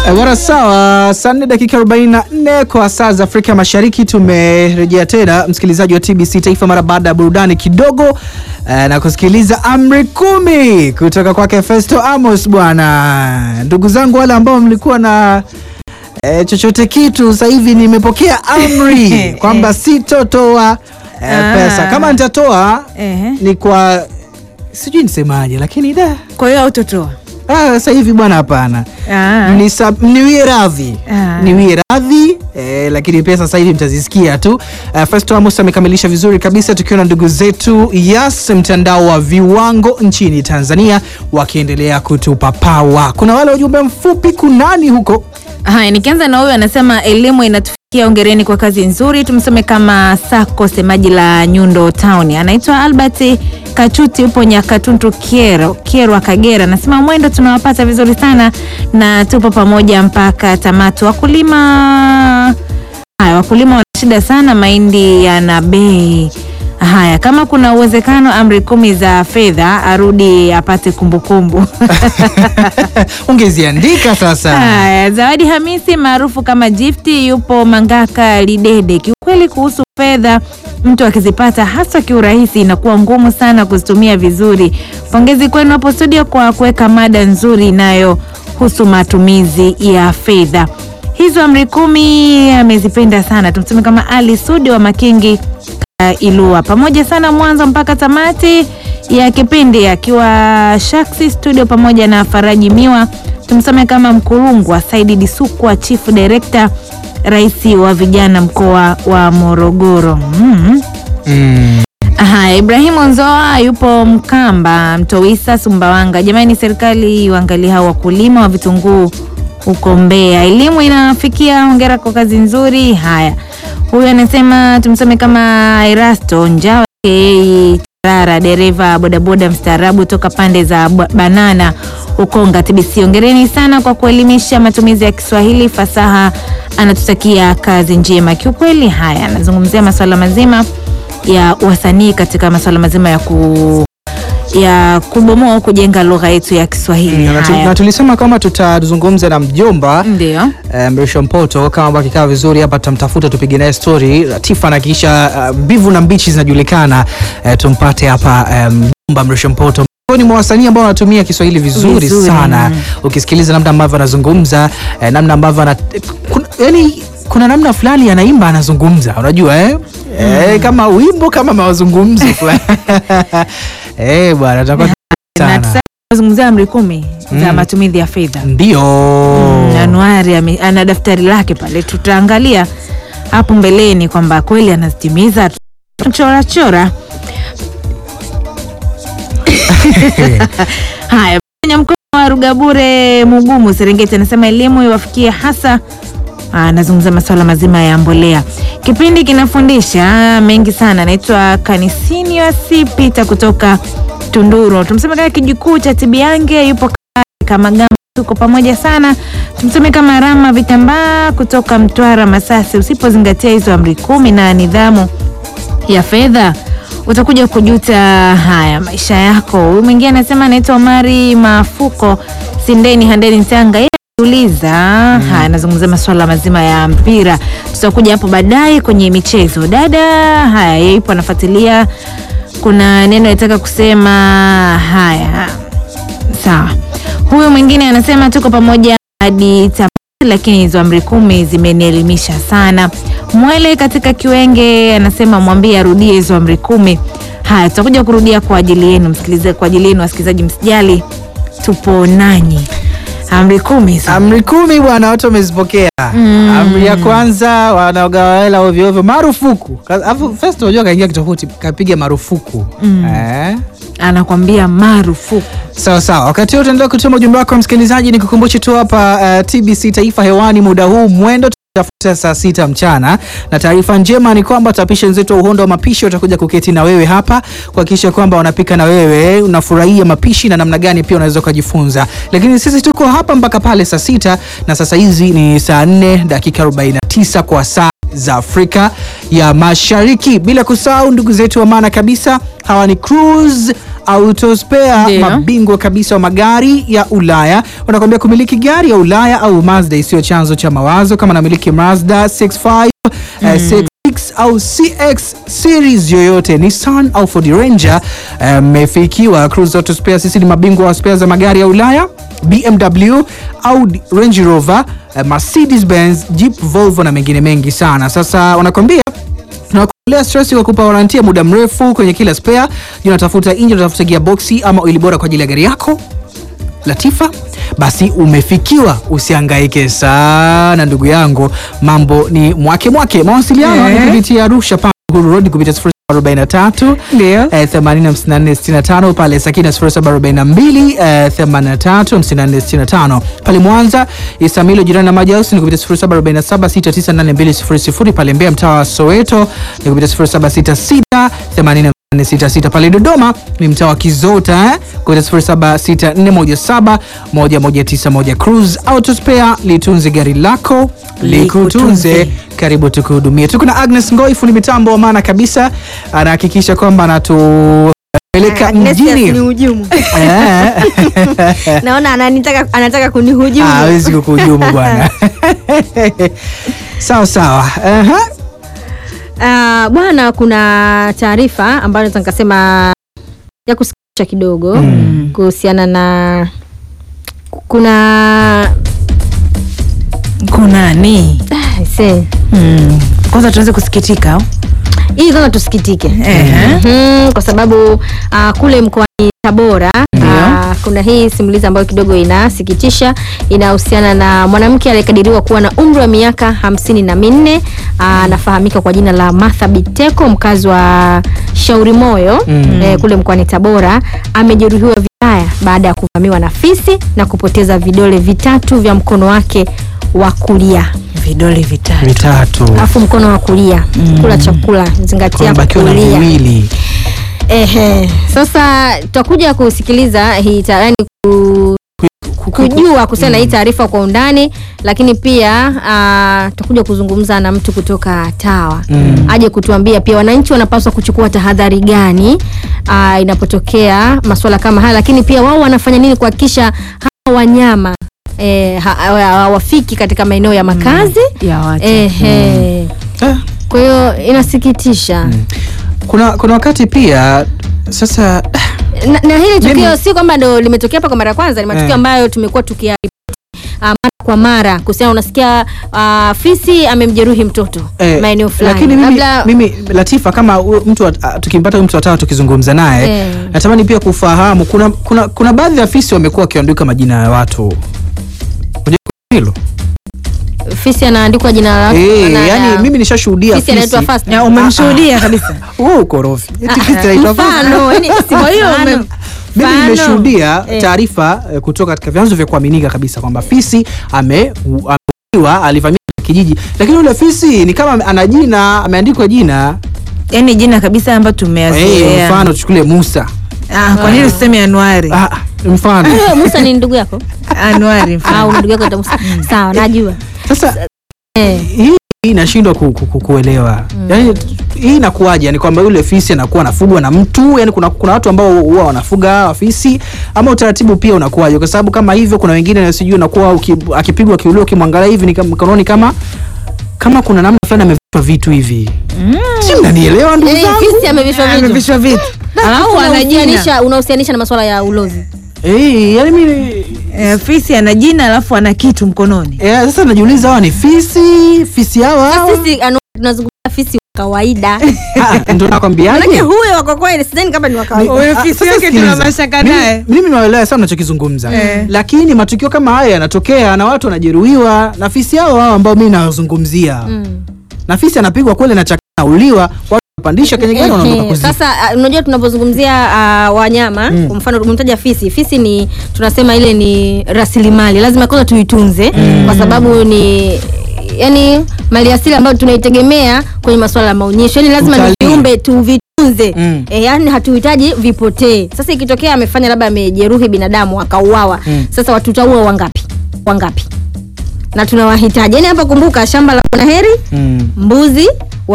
Bwana sawa, saa nne dakika 44 kwa saa za Afrika Mashariki. Tumerejea tena msikilizaji wa TBC Taifa mara baada ya burudani kidogo eh, na kusikiliza amri kumi kutoka kwake Festo Amos. Bwana, ndugu zangu wale ambao mlikuwa na eh, chochote kitu, sasa hivi nimepokea amri kwamba sitotoa eh, Ah. pesa. Kama nitatoa Ehe. ni kwa sijui nisemaje, lakini da Kwa hiyo autotoa. ah, sasa hivi bwana, hapana Ah. Mnisa- mniwie radhi Ah. niwie radhi eh, lakini pia sasa hivi mtazisikia tu. Uh, Festo Amos amekamilisha vizuri kabisa, tukiwa na ndugu zetu Yas, mtandao wa viwango nchini Tanzania, wakiendelea kutupa pawa. Kuna wale ujumbe mfupi kunani huko Haya, nikianza na huyu anasema elimu inatufikia, ongereni kwa kazi nzuri. Tumsome kama Sako, semaji la Nyundo Town, anaitwa Albert Kachuti, upo Nyakatuntu Kiero, Kierwa, Kagera. Anasema mwendo tunawapata vizuri sana na tupo pamoja mpaka tamatu. Wakulima haya, wakulima wana shida sana, mahindi yana bei Haya, kama kuna uwezekano amri kumi za fedha arudi apate kumbukumbu. ungeziandika sasa. Haya, Zawadi Hamisi maarufu kama Gifty yupo Mangaka Lidede. Kiukweli kuhusu fedha, mtu akizipata hasa kiurahisi inakuwa ngumu sana kuzitumia vizuri. Pongezi kwenu hapo studio kwa kuweka mada nzuri inayohusu matumizi ya fedha. Hizo amri kumi amezipenda sana. Tumseme kama Ali Sudi wa Makingi uh, Ilua pamoja sana mwanzo mpaka tamati ya kipindi akiwa Shaksi studio pamoja na Faraji Miwa. Tumsome kama Mkurungwa Saidi Disukwa, chief director, rais wa vijana mkoa wa Morogoro. mm. Mm. Haya, Ibrahimu Nzoa yupo Mkamba, Mtowisa, Sumbawanga. Jamani, serikali iwaangalie hao wakulima wa vitunguu huko Mbeya. Elimu inafikia, hongera kwa kazi nzuri. Haya, huyu anasema tumsome kama Erasto Njao aka Tarara, dereva bodaboda mstaarabu toka pande za Ba- Banana Ukonga TBC. Hongereni sana kwa kuelimisha matumizi ya Kiswahili fasaha, anatutakia kazi njema. Kiukweli, haya anazungumzia masuala mazima ya wasanii katika masuala mazima ya ku ya kubomoa au kujenga lugha yetu ya Kiswahili. Na tu- Haya. na tulisema kama tutazungumza na mjomba Ndio. eh, Mrisho Mpoto kama ambao kikaa vizuri hapa, tutamtafuta tupige naye story Latifa, na kisha uh, mbivu na mbichi zinajulikana eh, tumpate hapa eh, mjomba Mrisho Mpoto miongoni mwa wasanii ambao wanatumia Kiswahili vizuri, Vizuri, sana mm. ukisikiliza namna ambavyo anazungumza eh, namna ambavyo ana kuna, yani kuna namna fulani anaimba anazungumza, unajua eh? Eh, kama wimbo kama mazungumzo fulani eh, bwana tutakuwa Na sana sasa tunazungumzia amri kumi za Mm. matumizi ya fedha. ndio Mm, Anuari ame- ana daftari lake pale, tutaangalia hapo mbeleni kwamba kweli anazitimiza. Chora chora. Haya, Kenya mkoa wa Rugabure Mugumu Serengeti anasema elimu iwafikie hasa anazungumza masuala mazima ya mbolea. Kipindi kinafundisha mengi sana. Anaitwa Kanisinius Peter kutoka Tunduru. Tumseme kama kijukuu cha Tibiange yupo kama gamba, tuko pamoja sana. Tumseme kama Rama Vitambaa kutoka Mtwara Masasi. Usipozingatia hizo amri kumi na nidhamu ya fedha utakuja kujuta haya maisha yako. Huyu mwingine anasema anaitwa Omari Mafuko Sindeni Handeni Tanga. Yeye anauliza haya, anazungumzia masuala mazima ya mpira. Tutakuja hapo baadaye kwenye michezo. Dada haya, yeye yupo anafuatilia. Kuna neno nataka kusema haya, sawa. Huyu mwingine anasema tuko pamoja hadi tamati, lakini hizo amri kumi zimenielimisha sana. Mwele katika Kiwenge anasema mwambie arudie hizo amri kumi. Haya, tutakuja kurudia kwa ajili yenu msikilizaji, kwa ajili yenu wasikilizaji, msijali, tupo nanyi. Amri kumi hizo. Amri kumi bwana, watu wamezipokea. Amri ya kwanza, wanaogawa hela ovyo ovyo, marufuku. Ka- Alafu first unajua kaingia kitofauti, kapiga marufuku eh? anakwambia marufuku. Sawa sawa, wakati huo utaendelea kutuma ujumbe wako msikilizaji, ni kukumbushe tu hapa uh, TBC Taifa hewani muda huu mwendo tafuta saa sita mchana, na taarifa njema ni kwamba tapisha wenzetu wa uhondo wa mapishi watakuja kuketi na wewe hapa kuhakikisha kwamba wanapika na wewe unafurahia mapishi na namna gani pia unaweza ukajifunza. Lakini sisi tuko hapa mpaka pale saa sita na sasa hizi ni saa 4 dakika 49 kwa saa za Afrika ya Mashariki, bila kusahau ndugu zetu wa maana kabisa, hawa ni Cruise Autospare, Ndio. mabingwa kabisa wa magari ya Ulaya, wanakuambia kumiliki gari ya Ulaya au Mazda isiyo chanzo cha mawazo. Kama namiliki Mazda 65 eh, 66 au CX series yoyote, Nissan au Ford Ranger, eh, mmefikiwa. Cruise Auto Spare, sisi ni mabingwa wa spare za magari ya Ulaya, BMW, Audi, Range Rover, eh, Mercedes Benz, Jeep, Volvo na mengine mengi sana. Sasa wanakwambia tunakuolea stress kwa kupa warantia muda mrefu kwenye kila spare. Je, unatafuta engine, unatafuta gearboxi ama oili bora kwa ajili ya gari yako Latifa? Basi umefikiwa, usihangaike sana ndugu yangu, mambo ni mwake mwake. Mawasiliano Eh. ni kupitia Arusha Pam Uhuru Road kupitia 043 Ndio. eh, 846465 pale Sakina 0742 eh, 835465 pale Mwanza Isamilo jirani na Maji House ni kupitia 0747698200 pale Mbeya mtaa wa Soweto ni kupitia 0766 pale Dodoma ni mtaa wa Kizota eh, kupitia 0764171191 Cruise Auto Spare litunze gari lako likutunze Likutunze. karibu tukuhudumie. Tuko na Agnes Ngoi, fundi mitambo wa maana kabisa, anahakikisha kwamba anatupeleka Agnes ni mjini hujumu. Eh, Naona ananitaka anataka kunihujumu. ah, hawezi kukuhujumu bwana. sawa sawa. Aha. Ah, bwana, kuna taarifa ambayo naweza nikasema ya kusikitisha kidogo kuhusiana na kuna kunani ah, see. mm. kwanza tuweze kusikitika au? hii kwanza tusikitike Ehe. Mhm, kwa sababu ah, kule mkoani Tabora ah, kuna hii simulizi ambayo kidogo inasikitisha inahusiana na mwanamke aliyekadiriwa kuwa na umri wa miaka hamsini na minne ah, anafahamika kwa jina la Martha Biteko mkazi wa Shauri Moyo Mm. eh, kule mkoani Tabora amejeruhiwa vibaya baada ya kuvamiwa na fisi na kupoteza vidole vitatu vya mkono wake wa kulia vidole vitatu Vitatu. alafu mkono wa kulia kula chakula zingatia Bakiwa na kulia viwili. Ehe, sasa tutakuja kusikiliza hii ta- yaani ku, kujua kuhusiana na hii taarifa kwa undani, lakini pia ah, tutakuja kuzungumza na mtu kutoka TAWA Mm. aje kutuambia pia wananchi wanapaswa kuchukua tahadhari gani ah, inapotokea masuala kama haya, lakini pia wao wanafanya nini kuhakikisha hawa wanyama eh, ha- ha- hawafiki katika maeneo ya makazi ya watu Ehe. Ah, Kwa hiyo inasikitisha Kuna kuna wakati pia sasa na, na hili tukio Mimi- si kwamba ndo limetokea hapa kwa mara ya kwanza, ni matukio Eh. ambayo tumekuwa tukiyaripoti uh, mara kwa mara kuhusiana, unasikia uh, fisi amemjeruhi mtoto Eh, maeneo fulani, lakini mimi, labda mimi Latifa kama huyo mtu wa- ah, tukimpata huyu mtu watatu tukizungumza naye Eh. natamani pia kufahamu kuna, kuna, kuna baadhi ya fisi wamekuwa wakiandika majina ya watu Unajua hilo fisi anaandikwa jina lake Eh, na- yani mimi nishashuhudia fisi anaitwa fisi Fast. Ya, umemshuhudia kabisa Wewe ukorofi eti Ah, fisi anaitwa Fast. mfano, yani si Kwa hiyo mfano. ume- mimi Mfano. nimeshuhudia Eh. taarifa eh, kutoka katika vyanzo vya kuaminika kabisa kwamba fisi ame- u- ameuliwa alivamia kijiji lakini yule fisi ni kama ana jina ameandikwa jina yani jina kabisa ambayo Eh, tumeyazoea mfano tuchukulie Musa ah, kwa nini useme Anuari ah, mfano Wewe, Musa ni ndugu yako Anuari au mfano. ndugu yako anaitwa Musa sawa, najua sasa eh. hii hii inashindwa ku, ku, ku, kuelewa yani hii inakuwaje yani kwamba yule fisi anakuwa anafugwa na mtu yani kuna, kuna watu ambao huwa wanafuga hawa fisi ama utaratibu pia unakuwaje kwa sababu kama hivyo kuna wengine sijui unakuwa uki- akipigwa akiuliwa ukimwangalia hivi ni kama- mkononi kama kama kuna namna fulani amevishwa vitu hivi si mnanielewa ndugu Eh, zangu fisi amevishwa vitu amevishwa vitu alafu ana jina unahusianisha unahusianisha na masuala ya ulozi Eh, yani mimi Eh, fisi ana jina alafu ana kitu mkononi eh, sasa najiuliza hawa ni fisi fisi hawa hawa? sisi anu- tunazungumzia fisi wa kawaida Ah, ndo nakwambiaje manake huyo wako kweli sidhani kama ni wa kawaida Huyo Ah, fisi sasa yake tuna sikiliza. mashaka Mimi- naye. Mimi naelewa sana unachokizungumza Eh. lakini matukio kama haya yanatokea na watu wanajeruhiwa na fisi hao hao ambao mimi nawazungumzia Mm. na fisi anapigwa kweli na chakana nauliwa watu wanapandisha kwenye gari wanaondoka Ehe, kuzika. Sasa ah, unajua tunapozungumzia ah, wanyama kwa mfano umemtaja fisi. Fisi ni tunasema ile ni rasilimali, lazima kwanza tuitunze kwa sababu ni yani mali asili ambayo tunaitegemea kwenye masuala ya maonyesho, yani lazima ni Utalii. viumbe tuvitunze Mm. e, yani hatuhitaji vipotee. Sasa ikitokea amefanya labda amejeruhi binadamu akauawa, Mm. sasa watu tutaua wangapi wangapi? Na tunawahitaji yani hapa, kumbuka shamba la Bwana Heri Mm. mbuzi